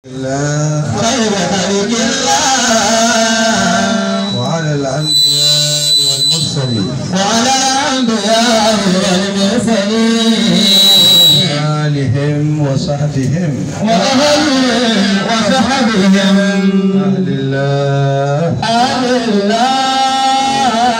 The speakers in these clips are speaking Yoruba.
خير خلق الله وعلى الأنبياء والمرسلين وعلى الأنبياء والمرسلين آلهم وصحبهم وأهلهم وصحبهم أهل الله أهل الله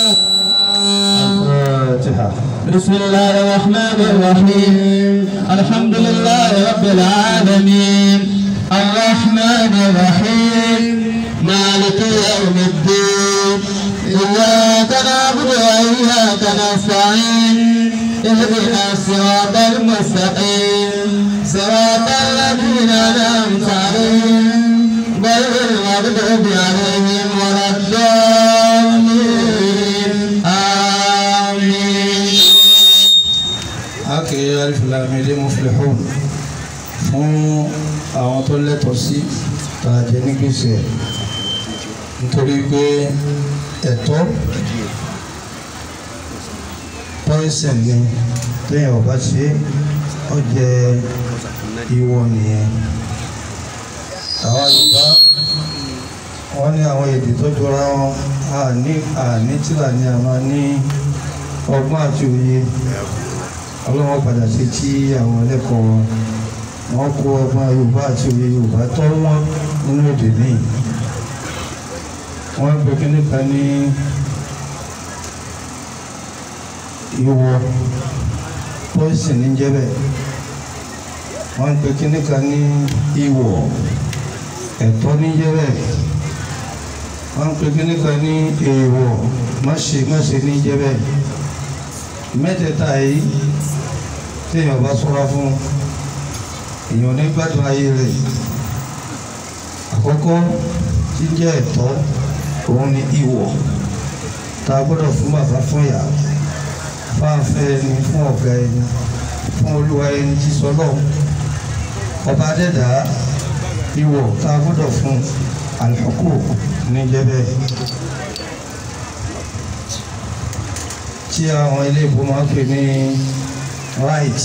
الفاتحة بسم الله الرحمن الرحيم الحمد لله رب العالمين الرحمن الرحيم مالك يوم الدين إياك نعبد وإياك نستعين اهدنا الصراط المستقيم صراط الذين أنعمت عليهم غير المغضوب عليهم ولا الضالين آمين akẹ́ alifilami muflihun fún àwọn tó lẹ́tọ̀ọ́ sí tàjẹ́ ní gbèsè nítorí pé ẹ̀tọ́ pọ́ìsìn ni téèyàn ò bá ṣe ó jẹ ìwọ nìyẹn àwọn Yorùbá wọ́n ní àwọn èdè tó jọra wọn àní àní tíra ni a máa ní ọgbọ́n àti òye ọlọ́wọ́ padà sí tí àwọn ẹlẹ́kọ̀ọ́ wọn wọ́n kó ọgbọ́n yorùbá àti òye yorùbá tó wọ́n nínú èdè míì wọ́n pe kíní kan ní ìwọ pọ́ìsìn ní jẹ́bẹ̀ wọ́n pe kíní kan ní ìwọ ẹ̀tọ́ ní jẹ́bẹ̀ wọ́n pe kíní kan ní èèwọ̀ máṣe máṣe ní jẹ́bẹ̀ mẹ́tẹ̀ẹ̀ta yìí téèyàn bá ṣọ́ra fún èèyàn ní gbádùn ayé rẹ̀ àkọ́kọ́ tí jẹ́ ẹ̀tọ́ òun ni ìwọ̀ tá a gbọ́dọ̀ fún bàbá fún ìyá fáfẹ́ ẹni fún ọ̀gá ẹni fún olúwa ẹni tí sọlọ́ ọba dẹ́dà ìwọ̀ tá a gbọ́dọ̀ fún àlùkò níjẹ́bẹ́ tí àwọn ilé ìbò máa ń pè ní right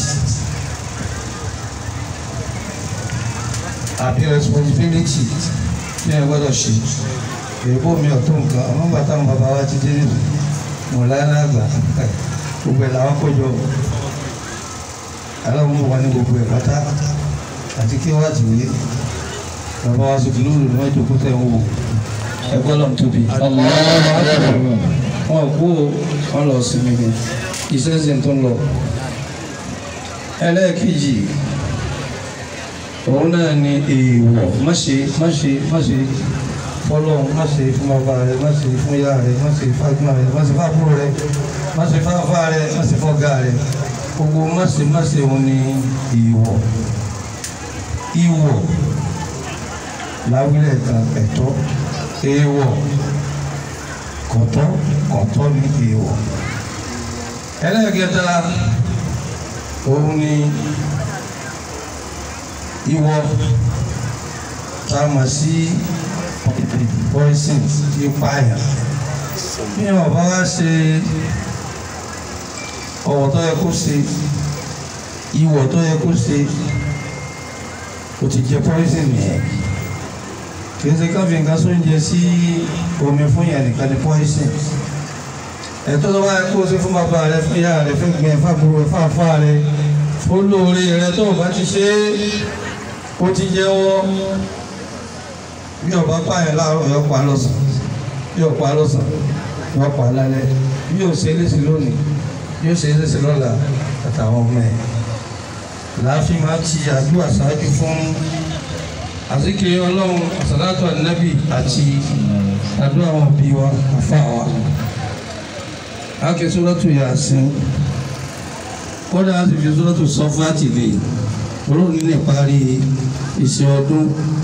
àbí responsibility tí ẹ gbọ́dọ̀ ṣe èèbó mi ò tó nǹkan àwọn bàtà àwọn bàbá wa ti dé nínú mọ̀ lálágbà gbogbo ẹ̀ làwọn kó jọ aláwọ̀ mú wa ní gbogbo ẹ̀ pátá àti kí wọ́n ti wé bàbá wa sọ kìlúùlù ní wọ́n jókòó tẹ̀ ń wò ẹgbẹ́ lọ́n tóbi wọn kú wọn lọ sinmi ni iṣẹ́ sì tó ń lọ ẹlẹ́ẹ̀kejì òun náà ni èèwọ̀ má ṣe má ṣe má ṣe fọlọ́run má ṣe fún bàbá rẹ má ṣe fún ìyá rẹ má ṣe fágbọ́n rẹ má ṣe fábúrò rẹ má ṣe fáfá rẹ má ṣe fọ́gá rẹ gbogbo má ṣe má ṣe òun ni èèwọ̀ ìwọ̀ láwílẹ̀ kan ẹ̀tọ́ èèwọ̀ kọ̀tọ́ kọ̀tọ́ ní èèwọ̀ ẹlẹ́ẹ̀kẹta òun ni ìwọ tá a mọ̀ sí poison tí pààyàn bí wọn bá wá ṣe ọ̀wọ̀ tó yẹ kó ṣe ìwọ̀ tó yẹ kó ṣe ó ti jẹ poison nìyẹn kì í ṣe ká fi nǹkan sóúnjẹ sí omi fún yẹn nìkan ní poison ẹ̀tọ́ tó bá yẹ kó o ṣe fún bàbá rẹ fún ìyá rẹ fún gbẹ fábùrù fáfá rẹ olóore rẹ tó o bá ti ṣe é ó ti jẹ́wọ́ bí ọba pààyàn láàárọ̀ yọ pa lọ́sàn yọ pa lọ́sàn yọ pa lálẹ́ bí yóò ṣe léṣe lónìí yóò ṣe léṣe lọ́la àtàwọn ọmọ ẹ̀ láàfin máa ti àdúrà ṣáájú fún àzíkiri ọlọ́run àsàlátù ànábì àti àdúrà àwọn òbí wa àfa wa ake sọ́dọ̀tù Yasin kódà á sì fi sọ́dọ̀tù sọ́fàtì lè olóòní lè parí iṣẹ́ ọdún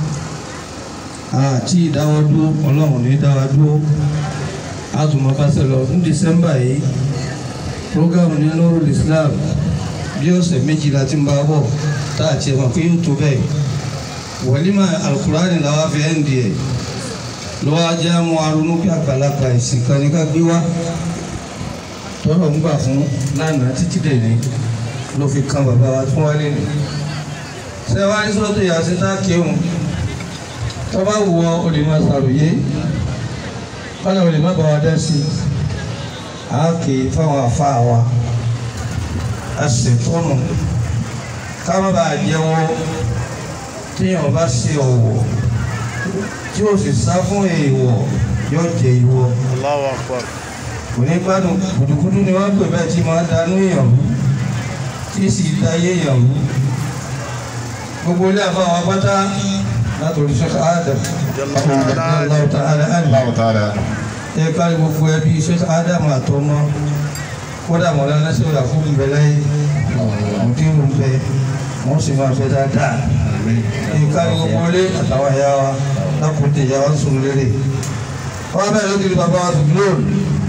àti ìdáwọ́dúró ọlọ́run ní dáwọ́dúró àtùmọ̀ pàṣẹ lọ ní dísẹ́mbà yìí prógámù ní Nurul Islam bí ọ̀sẹ̀ méjìlá tí ń bá bọ̀ tá àti ẹ̀mọ̀ pé yóò tó bẹ́ẹ̀ wọ̀límà alukurani làwọn fi ẹ̀ ń di ẹ̀ lọ́wọ́ ajá mú arúnú bí àgbàlagbà ìsìn kan ní ká gbé wá tọ́lọ̀ ń gbà fún lánàá títí dè ní ló fi kan bàbá wa fún wálé ni ṣé wàá ní sọ́tò yàtí tá a kéwòn tó bá wù ọ́ o lè máa ṣàròyé wọ́n náà o lè má bá wa dá sí i a kè é fáwọn afá wa a sì tọ́nù ká má bàa jẹ́wọ́ tíyàn bá ṣe ọ̀wọ̀ tí o sì sá fún èèwọ̀ yóò jẹ ìwọ Allahu Akbar. kò ní gbádùn kùdùkùdù ni wọ́n pè bẹ́ẹ̀ tí máa danú èèyàn rú tí sì da ayé èèyàn rú gbogbo ilé àfáwọn apáta látòrí Sheikh Adam Allahu ta'ala anhu Allahu ta'ala. ẹ kárí gbogbo ẹbí Sheikh Adam àtọmọ kódà mọ̀lá lásìkò àkókò ń bẹ láyé òdìrú ń bẹ wọ́n sì máa fẹ́ dáadáa ẹ kárí gbogbo ilé àtàwọn ẹ̀yà wa lákòóde ìyá wa ń sùn lérè wọ́n bẹ̀rẹ̀ ló kiri bàbá wa tó lóòrù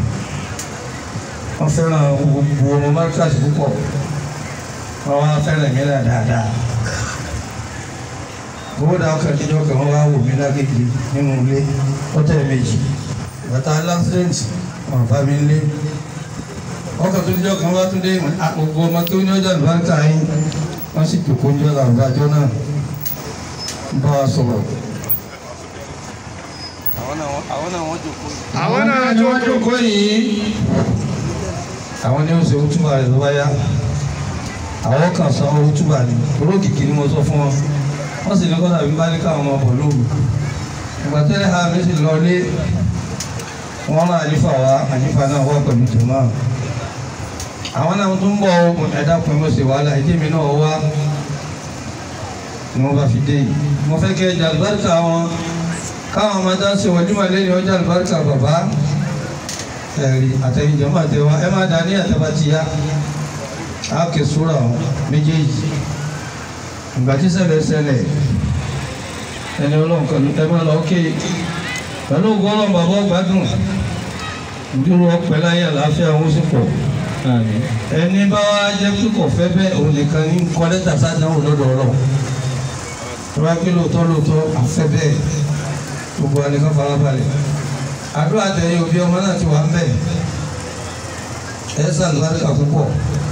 wọ́n fẹ́ràn gbogbo ọmọ márkàtì púpọ̀ wọ́n wá fẹ́ràn mí náà dáadáa gbogbo dáa kan kíjọ kan wọ́n wá wò mí lágége nínú ilé ọ̀tẹ̀ méjì bàtà lásìrẹ́ǹtì wọn bá mi lé ọkọ̀ tó kíjọ kan wá tún dé gbogbo ọmọ tó ní ọjà lùbáríkà yín wọ́n sì jòkó ń jọ làbájọ́ náà ń bá wa sọ̀rọ̀ àwọn náà wọ́n jòkó yìí Àwọn náà ni wọ́n jókòó yìí. àwọn ní oṣù òtúbà rẹ̀ ló bá yá àwọn kan san owó túbà ní olókìkí ni mo sọ fún wọn wọ́n sì ní kọ́tà bí bá ní káwọn ọmọ bọ̀ lóru ìgbà tẹ́lẹ̀ ha mi sì lọ lé wọ́n rán àlífà wá àlífà náà wá pẹ̀lú jùmọ̀ àwọn náà tún bọ̀ ẹ̀dá pin mo sì wàhálà ìdí mi náà wá ni wọ́n bá fi dé yìí mo fẹ́ kẹ́ ẹja àlùbáríkà wọn káwọn ọmọ dá sí wọjúmọ̀ lẹ́yìn ọjà àlùbáríkà bàbá ẹ̀rí àtẹ̀yìnjọ́ máa tẹ̀ wá ẹ máa dá ní àtẹ̀bá ti yá á kè sóra wọn méjèèjì ìgbà tí ṣẹlẹ̀ ṣẹlẹ̀ ẹni ọlọ́run kan ẹ máa lọ ké pẹ̀lú ògùn ọlọ́run bàbá ọgbádùn ìdúró ọpẹ láyé àlàáfíà wọn sì pọ̀ ẹni bá wá jẹ́ pé kò fẹ́ bẹ́ẹ̀ òun nìkan ní kọ́ lẹ́tà sádánwò lọ́dọ̀ ọlọ́run tó bá gbé lóòótọ́ lóòótọ́ àfẹ́ bẹ́ẹ̀ gbogbo ẹnìkan farabalẹ̀ àdúrà tẹ̀yìn òbí ọmọ náà ti wà ń bẹ̀ ẹ sàlùbáríkà púpọ̀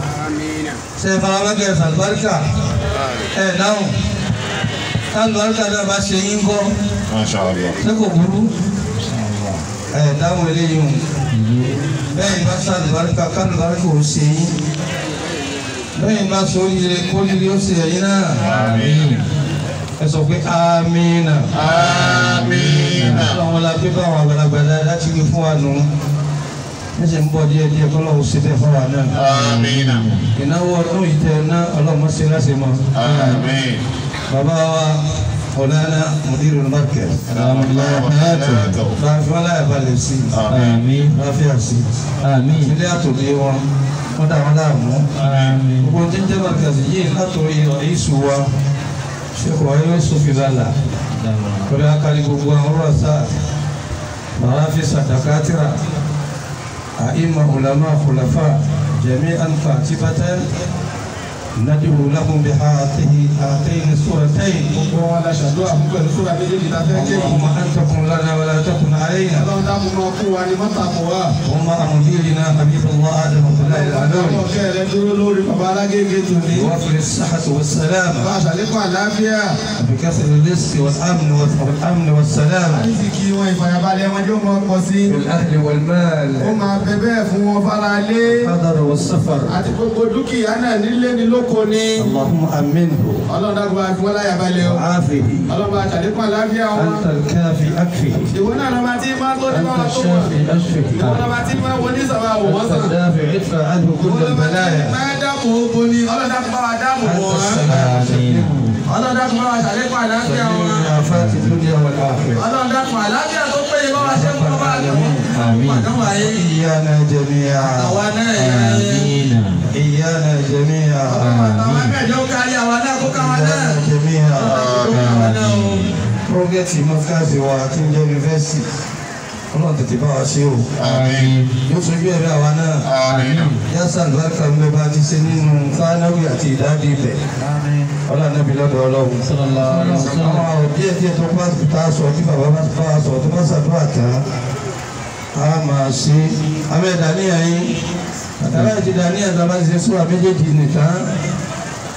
ṣe faramẹ́kẹ́ ẹ sàlùbáríkà ẹ dáhùn sàlùbáríkà náà bá ṣe yín kọ́ Masha Allah. ṣé kò burú ẹ dáhùn eléyìí o bẹ́ẹ̀ ni bá sàlùbáríkà kálùbáríkà ò ṣe yín bẹ́ẹ̀ ni bá sọ oríire kórìíre ó ṣe ẹ̀yìn náà Àmín. ẹ sọ pé amínà. Àmín. àwọn la pé báwọn àgbàlagbà dáadáa ti wí fún wa nù ní ṣe ń bọ̀ díẹ̀ díẹ̀ kọ́ lọ́wọ́ sí bẹ́ẹ̀ fún wa náà. Àmín. ìnáwó ọdún yìí tẹ ná ọlọ́mọ sí láti mọ. Àmín. bàbá wa ọ̀nàna mùdírù markaz. bá a fi wọn láyà balẹ̀ sí i. Àmín. bá a fi àṣì. Àmín. ilé àtòlé wọn wọ́n dá wọn láàmú. Àmín. gbogbo tí ń jẹ́ markaz yìí látòrí ìṣù wa ṣe kò wáyé ó sọ fi lálà. kọ́lé akari gbogbo àwọn ọ̀rọ̀ sáà. مرافس دكاترة أئمة علماء خلفاء جميعا كاتبة ندعو لهم بهاته هاتين السورتين gbogbo wọn la ṣàdúrà fún pẹ̀lú sóra méjèèjì tá a fẹ́ ké yìí. اللهم أن تكن لنا ولا تكن علينا ọlọ́run dákun máa fún wa ní mọ́tàkù wa. اللهم أمديرنا حبيب الله آدم عبد الله العلوي ọlọ́run kẹ́ rẹ dúró lórí bàbá alágége tòní. بوفر الصحة bá والسلامة a ṣàlékún àlàáfíà. بكثر الرزق والأمن والأمن والسلامة láti kí wọn ìfàyàbalẹ̀ wọn yóò máa pọ̀ sí. في الأهل والمال ó máa bẹ bẹ́ẹ̀ fún wọn fara lé. الحضر والسفر àti gbogbo dúkìá náà nílé ní lóko ni. اللهم أمنه ọlọ́run dákun bá fi wọn láyà balẹ̀ o. وعافه ọlọ́run bá a ṣàlékún àlàáfíà wọn. أنت الكافي أكفه ìwọ náà lọ́ba tí máa tó ní أنت báwa tó wọn. الشافي أشفه ìwọ lọ́ba tí máa wọ ní sàbà wò wọ́n أنت sàn. الدافع ادفع عنه ìwọ كل lọ́ba tí البلايا máa dáàbò bo ni ọlọ́run dákun bá wa dáàbò bò أنت wọ́n. السلام ọlọ́run dákun bá wa ṣàlékún àlàáfíà wọn. من آفات الدنيا والآخرة ọlọ́run dákun àlàáfíà tó péye bá wa ṣe ń kọ́ bá a lọ. Àmín. àdánwò ayé إيانا جميعا àwa náà yẹ. Àmín. إيانا جميعا àwọn akẹ́jọ́ kárí àwa náà kó káwa náà. إيانا جميعا káwa náà o. Prógẹ́tì mọ́síkáàsì wa tí ń jẹ́ yunifásitì ọlọ́run tètè bá wa ṣe o Àmín. yóò sojú ẹ̀rí àwa náà Àmín. yásà lùbáríkà ń bẹ bá ti ṣe nínú fánáwì àti ìdádì ibẹ̀ ọlọ́run náà bí lọ́dọ̀ ọlọ́run. Sallallahu alaihi wasallam. àwọn àwọn díẹ̀ díẹ̀ tó bá ta sọ tí bàbá bá bá sọ tó bá ṣàdúrà tán a máa ṣe abẹ́ dàníyàn yín àtàrà ìdí dàníyàn tó bá ṣe sùúrà méjèèjì nìkan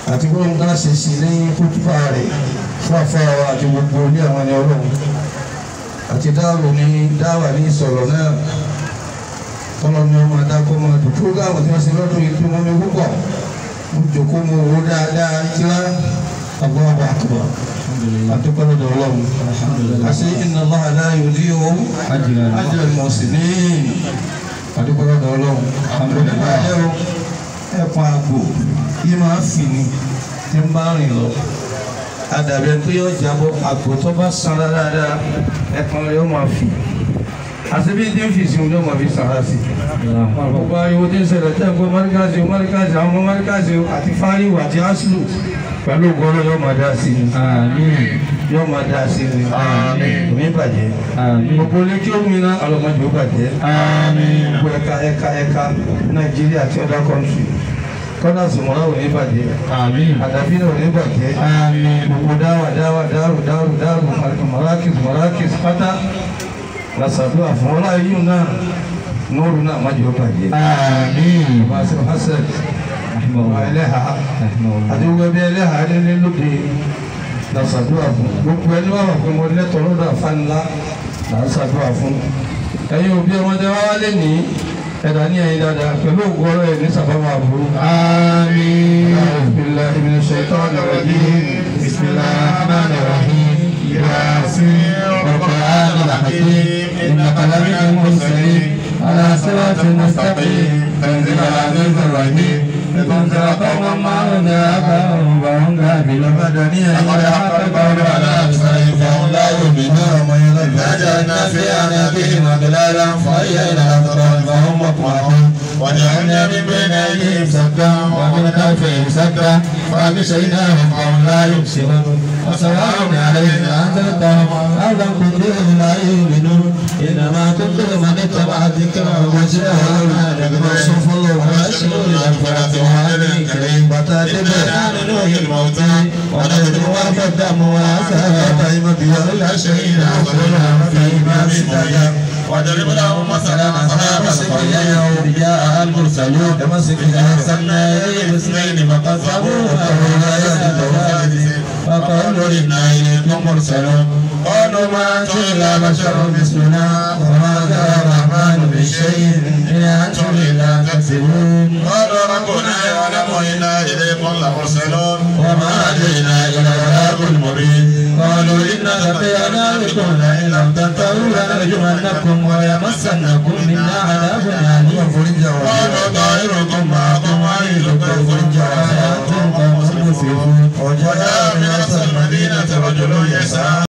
àti bóun ká ṣe sí lẹ́yìn kútùbà rẹ̀ fún àfáà àti gbogbo ilé àwọn ẹni ọlọ́run àti dáàbò ní dáwà ní ìsọ̀rọ̀ náà tọ́lọ́ ní ọmọ adákọ́ máa dùn fúrógámù tí wọ́n ṣe lọ́dún yìí tó mọ́ mi púpọ̀ mo jòkó mo wò dáadáa kíá Allahu akbar àdúgbò lọ́dọ̀ ọlọ́run àṣẹ inna Allaha la yudhi'u ajra al-muhsinin àdúgbò lọ́dọ̀ ọlọ́run àbẹ̀lẹ̀ ẹ̀pọ̀ àgbò yìí máa fì ní tí ń bá rìn lọ adàbẹ̀ tó yọ jábọ̀ àgbò tó bá sanra dáadáa ẹ̀pọ̀ rẹ̀ ó máa fì àti bí tí ń fi sí ọjọ́ máa fi sanra sí àkókò ariwo tí ń ṣẹlẹ̀ tẹ́ ń gbọ́ mọ́ríkàsì mọ́ríkàsì àwọn ọmọ mọ́ríkàsì àti fáríwò àti áṣìlò pẹ̀lú ògbọ́nà yóò máa dá sí ni yóò máa dá sí ni omi bàjẹ́ gbogbo ilé kí ó mi ná ọlọ́mọdé ó bàjẹ́ gbogbo ẹ̀ka ẹ̀ka ẹ̀ka Nàìjíríà àti other country kọ́nà sùmọ́lá ò ní bàjẹ́ àdàbí náà ò ní bàjẹ́ gbogbo dáwà dáwà dáàrú dáàrú dáàrú mọ́rákìs mọ́rákìs pátá lásàdúrà fún ọlá yìí náà nóòrù náà má jẹ́ ó bàjẹ́ máa ṣe hasan ọmọ ẹlẹ́hà àti gbogbo ẹbí ẹlẹ́hà nílé lóde lásàdúrà fún gbogbo ẹni wà wà pé mo lẹ́tọ̀ọ́ lọ́dọ̀ àfáànlá làásàdúrà fún ẹ̀yin òbí ọmọdé wá wálé ní ẹ̀dá ní ẹ̀yin dáadáa pẹ̀lú ògùn ọ̀rọ̀ ẹ̀ ní sábàmà àbúrú. billahi minash shaitani rajim bismillahir rahmanir rahim yasin والقرآن الحكيم إنك لمن المرسلين على صراط مستقيم تنزيل العزيز الرحيم لتنذر قوما ما أنذر آباؤهم فهم غافلون لقد حق القول على أكثرهم فهم لا يؤمنون فجعلنا في أعناقهم أغلالا فهي إلى الأذقان فهم مقمحون وجعلنا من بين أيديهم سدا ومن خلفهم سدا فأغشيناهم فهم لا يبصرون وسواء عليهم أنذرتهم أو لم تنذرهم لا يؤمنون إنما تنذر من اتبع الذكر وجاء صف الله وبشر بالمغفرة وأجر كريم إنا نحيي الموتى ونكتب ما قدموا وآثارهم وكل شيء أخبرهم في إمام مبين واضرب لهم مثلا أصحاب القرية إذ جاء المرسلون إذ أرسلنا إليهم اثنين فكذبوا فأولئك فقالوا إنا إليكم مرسلون قالوا ما أنتم إلا بشر مثلنا وما ذا الرحمن من شيء إن أنتم إلا تكذبون قالوا ربنا يعلم إنا إليكم لمرسلون وما أدرينا إلى البلاغ المبين قالوا إنا لقينا بكم لئن لم تنتهوا لنرجمنكم ويمسنكم منا عذاب أليم قالوا طائركم معكم وعيدكم وأنتم قوم مسرفون وجاء من أقصى المدينة رجل يسعى